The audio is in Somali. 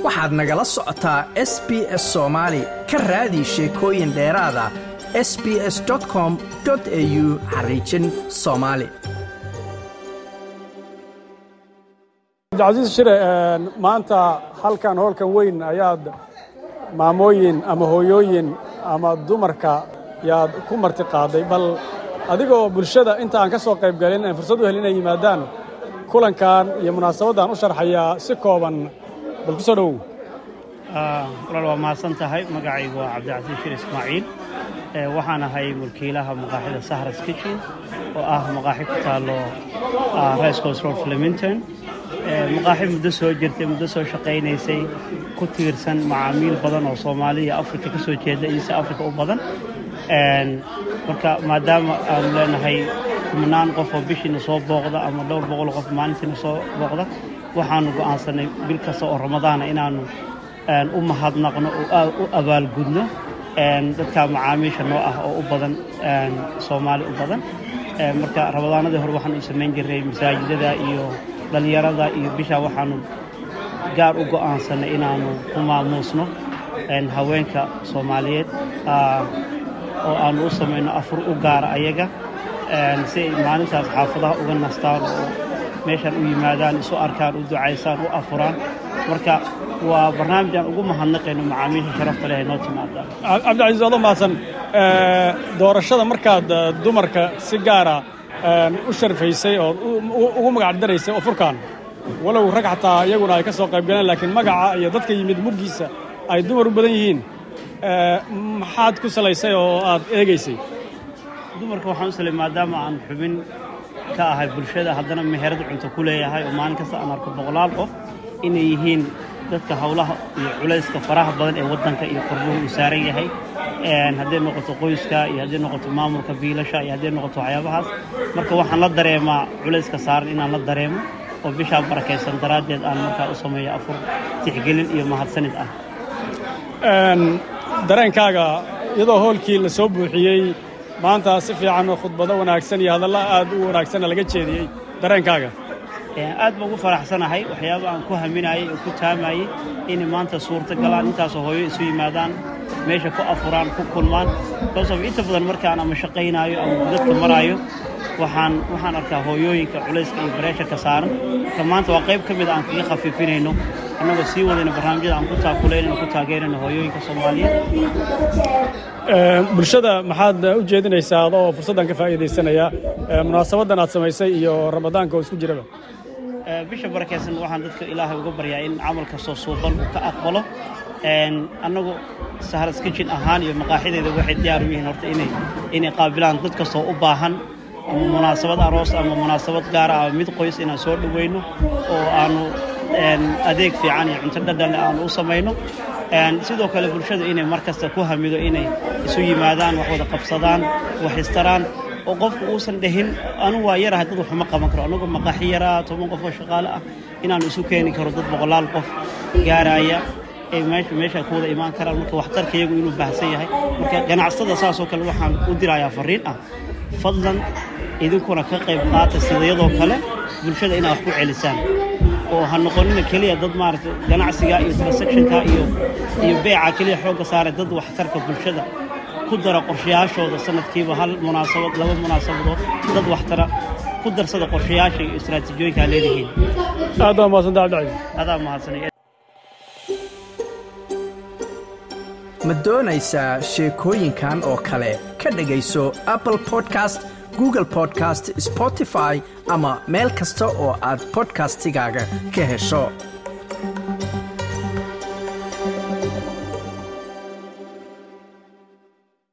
waxaad nagala socotaa s b s soomaali ka raadi sheekooyin dheeraada s b s com au xariijin soomaali cabdicasiis shire maanta halkan hoolkan weyn ayaad maamooyin ama hooyooyin ama dumarka yaad ku marti qaaday bal adigoo bulshada inta aan ka soo qayb galin aan fursad u helin inay yimaadaan kulankan iyo munaasabaddan u sharxayaa si kooban bal ku soo dhowow walaal waa mahadsan tahay magacaygu waa cabdicasiis shir ismaaciil waxaan ahay mulkiilaha maqaaxida sahras kitchen oo ah maqaaxi ku taallo rice coast road flemington maqaaxi muddo soo jirtay muddo soo shaqaynaysay ku tiirsan macaamiil badan oo soomaaliya iyo afrika ka soo jeeda iyo si afrika u badan marka maadaama aanu leenahay kumnaan qof oo bishiina soo booqda ama dhowr boqol qof maalintiina soo booqda waxaanu go'aansanay bil kasta oo ramadaana inaannu u mahadnaqno oo u abaalgudno dadka macaamiisha noo ah oo u badan soomaali u badan marka ramadaanadii hore waxaanu u samayn jirray masaajidada iyo dhallinyarada iyo bishaa waxaanu gaar u go'aansanay inaannu ku maamuusno haweenka soomaaliyeed oo aannu u samayno afur u gaara ayaga si ay maalintaas xaafadaha uga nastaan oo meeshaan u yimaadaan isu arkaan u ducaysaan u afuraan marka waa barnaamij aan ugu mahadnaqayno macaamiisha sharafta leh ee noo timaadaan cabdicasiis adoo mahadsan doorashada markaad dumarka si gaara u sharfaysay oo ugu magacdaraysay oo furkaan walow rag xataa iyaguna ay ka soo qayb galeen laakiin magaca iyo dadka yimid muggiisa ay dumar u badan yihiin maxaad ku salaysay oo aad eegaysay dumarka waxaan u salay maadaama aan xubin ka ahay bulshada haddana meherad cunto ku leeyahay oo maalin kasta aan arko boqolaal qof inay yihiin dadka howlaha iyo culayska faraha badan ee waddanka iyo qorbuhu uu saaran yahay hadday noqoto qoyska iyo hadday noqoto maamulka biilasha iyo hadday noqoto waxyaabahaas marka waxaan la dareemaa culayska saaran inaan la dareemo oo bishaa barakaysan daraaddeed aan markaa u sameeyo afur tixgelin iyo mahadsanid ah dareenkaaga iyadoo hoolkii la soo buuxiyey maanta si fiican khudbado wanaagsan iyo hadalla aad u wanaagsanna laga jeediyey dareenkaaga aad baan ugu faraxsanahay waxyaaba aan ku haminayey oo ku taamayey inay maanta suurta galaan intaasoo hooyo isu yimaadaan meesha ku afuraan ku kulmaan baasof inta badan markaan ama shaqaynaayo ama dadka maraayo waxaan waxaan arkaa hooyooyinka culayska iyo bareesharka saaran marka maanta waa qayb ka mid aan kaga khafiifinayno annagoo sii wadayna barnaamijyada aan ku taakuleynayno ku taageerayno hooyooyinka soomaaliyeed bulshada maxaad u jeedinaysaa adoo fursaddan ka faa'iidaysanaya munaasabaddan aad samaysay iyo ramadaanka oo isku jiraba bisha barakaysan waxaan dadka ilaahay uga baryaa in camal kastoo suuban uu ka aqbalo annagu sahras kitchen ahaan iyo maqaaxideeda waxay diyaar u yihiin horta inay inay qaabilaan dad kastoo u baahan ama munaasabad aroos ama munaasabad gaara ama mid qoys inaan soo dhowayno oo aanu adeeg fiican iyo cunto dhadhanle aanu u samayno sidoo kale bulshada inay mar kasta ku hamido inay isu yimaadaan wax wada qabsadaan wax istaraan oo qofku uusan dhahin anu waa yarahay dad waxuma qaban karo anagoo maqaaxi yaraa toban qof oo shaqaale ah inaanu isu keeni karo dad boqolaal qof gaaraya ay meesha meesha ku wada imaan karaan marka waxtarka iyagu inuu baahsan yahay marka ganacsada saasoo kale waxaan u dirayaa farriin ah fadlan idinkuna ka qayb qaata sidayadoo kale bulshada inaad wax ku celisaan oo ha noqonina keliya dad maaragtay ganacsiga iyo transactionka iyo iyo beeca keliya xoogga saare dad waxtarka bulshada ku dara qorshayaashooda sanadkiiba hal munaasabad laba munaasabadood dad waxtara ku darsada qorshayaasha iyo istaraatiijiyooyinkaa leedihiin aad baa mahadsan cabdicasiis adaa mahadsanay ma doonaysaa sheekooyinkan oo kale ka dhegayso apple podcast google podcast spotify ama meel kasta oo aad bodkastigaaga ka hesho